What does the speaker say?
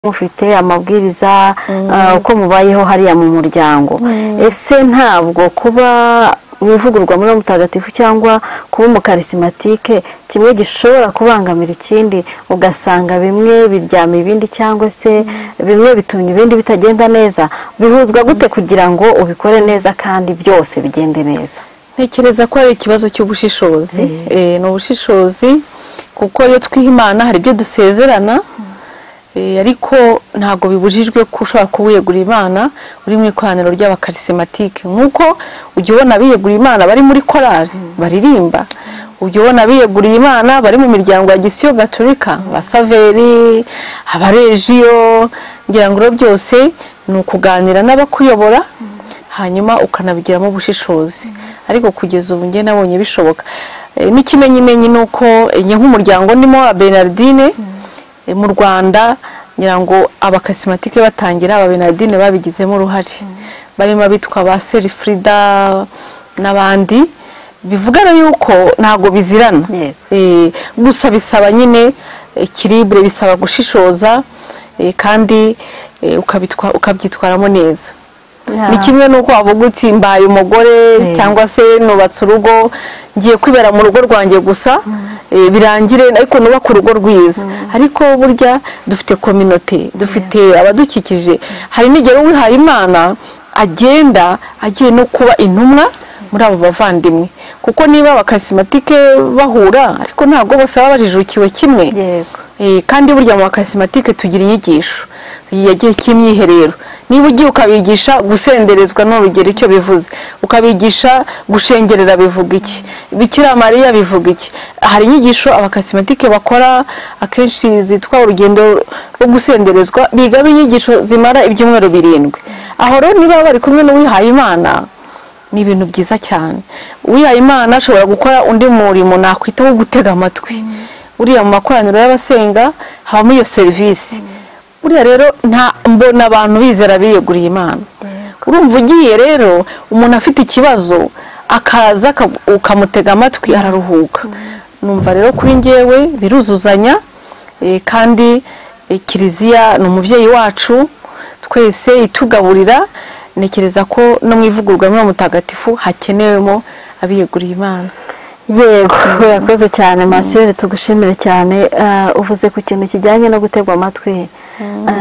mufite amabwiriza ah, uko mubayeho hariya mu muryango ese ntabwo kuba mwivugurwa muri mutagatifu cyangwa kuba umukarisimatike kimwe gishobora kubangamira ikindi ugasanga bimwe biryama ibindi cyangwa se bimwe bitumye ibindi bitagenda neza bihuzwa gute kugira ngo ubikore neza kandi byose bigende neza ntekereza ko ari ikibazo cy'ubushishozi Eh, ni ubushishozi kuko iyo twiha imana hari ibyo dusezerana Eh, ariko ntabwo bibujijwe ko ushobora kuba wiyegurira imana uri mu ikoraniro ry'abakarisematike nk'uko ujya ubona abiyegurira imana bari muri korali baririmba ujya ubona abiyeguriye imana bari mu miryango ya gisiyo gaturika abasaveri abarejiyo ngira ngo ibyo byose ni ukuganira n'abakuyobora hanyuma ukanabigiramo ubushishozi ariko kugeza ubu njye nabonye bishoboka Eh, n'ikimenyimenyi ni uko eh, njye nk'umuryango ndimo wa Bernardine eh, mu Rwanda ngira ngo abakasimatike batangira aba Bernardine babigizemo uruhare barimo abitwa ba Serifrida n'abandi bivugana yuko ntabwo bizirana Yego. Eh, gusa bisaba nyine kiribure bisaba gushishoza eh, kandi eh, ukabitwa- ukabyitwaramo neza ni kimwe n'uko wavuga uti mbaye umugore cyangwa se nubatse urugo ngiye kwibera mu rugo rwanjye gusa eh, birangire ariko nubake urugo rwiza ariko burya dufite kominote dufite abadukikije hari n'igihe uwihaye imana agenda agiye no kuba intumwa muri abo bavandimwe kuko niba abakasimatike bahura ariko ntabwo bose baba bajijukiwe kimwe yego Eh, kandi burya mu bakasimatike tugira inyigisho yagiye cy'imyiherero niba ugiye ukabigisha gusenderezwa n'urugero icyo bivuze ukabigisha gushengerera bivuga iki bikira mariya bivuga iki hari inyigisho abakasimatike bakora akenshi zitwa urugendo rwo gusenderezwa bigaba inyigisho zimara ibyumweru birindwi aho rero niba bari kumwe n'uwihaye imana ni ibintu byiza cyane uwihaye imana ashobora gukora undi murimo nakwita wo gutega amatwi uriya mu makoraniro y'abasenga habamo iyo serivisi buriya rero nta mbona abantu bizera biyeguriye imana urumva ugiye rero umuntu afite ikibazo akaza aka- ukamutega amatwi araruhuka numva rero kuri ngewe biruzuzanya eh, kandi eh, kiliziya ni umubyeyi wacu twese itugaburira ntekereza ko no mu ivugurura mutagatifu hakenewemo abiyeguriye imana yego urakoze cyane masiyeri tugushimire cyane Ah, uvuze ku kintu kijyanye no gutegwa amatwi Ah,